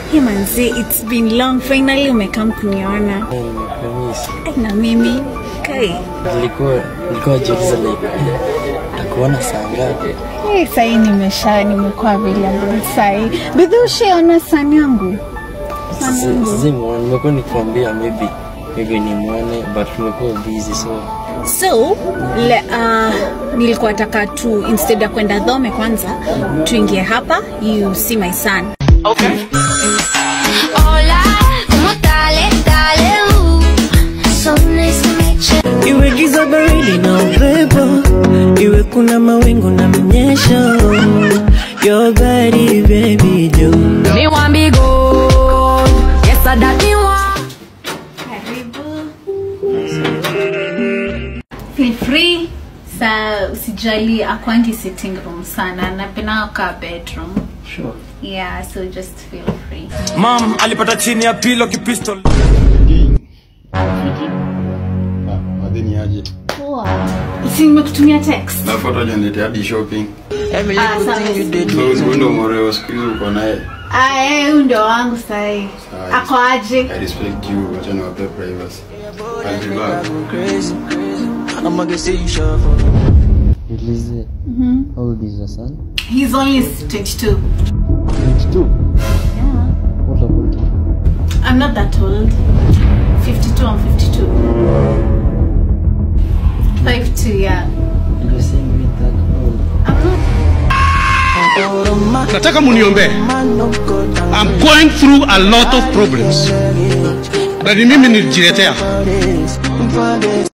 Hey manzi, it's been long. Finally umekam kuniona. Nimekumiss. Ai, na mimi kai. Nilikuwa nilikuwa jiuliza like takuona saa ngapi? Hey, sahi nimesha nimekuwa available sahi. Bidhi ushaona sani yangu? Sani yangu. Sizimuona, nimekuwa nikikwambia maybe maybe nimwone but tumekuwa busy so So, le, uh, nilikuwa taka tu instead ya kwenda dhome kwanza tuingie hapa you see my son. Hola, ¿cómo dale, dale, uh. So nice to meet you. Iwe giza baridi na upepo, iwe kuna mawingu na mnyesho. Your body baby do. Me want be gold. Yes, I that me want. Karibu. Feel free. Sa usijali akwangi sitting room sana napenda ka bedroom. sure. Yeah, so just feel free. Mam alipata chini ya pilo kipistol. madhini aje Poa. Si nimekutumia text. nafuata janete hadi shopping Every Ah, little sawa. thing you did so huyu ndo moreo siku hizi uko naye Ah, eh, huyu ndio wangu sahi. Sawa. Ako aje? i respect you wacha niwape privacy I'll be back. crazy. I'ma get see you shuffle. Nilize. How old is your son? He's only 22. 22. Yeah. What about you? I'm not that old. 52, I'm 52. 52, yeah. You're the same with that old. I'm not. nataka muniombee I'm going through a lot of problems na ni mimi nilijiletea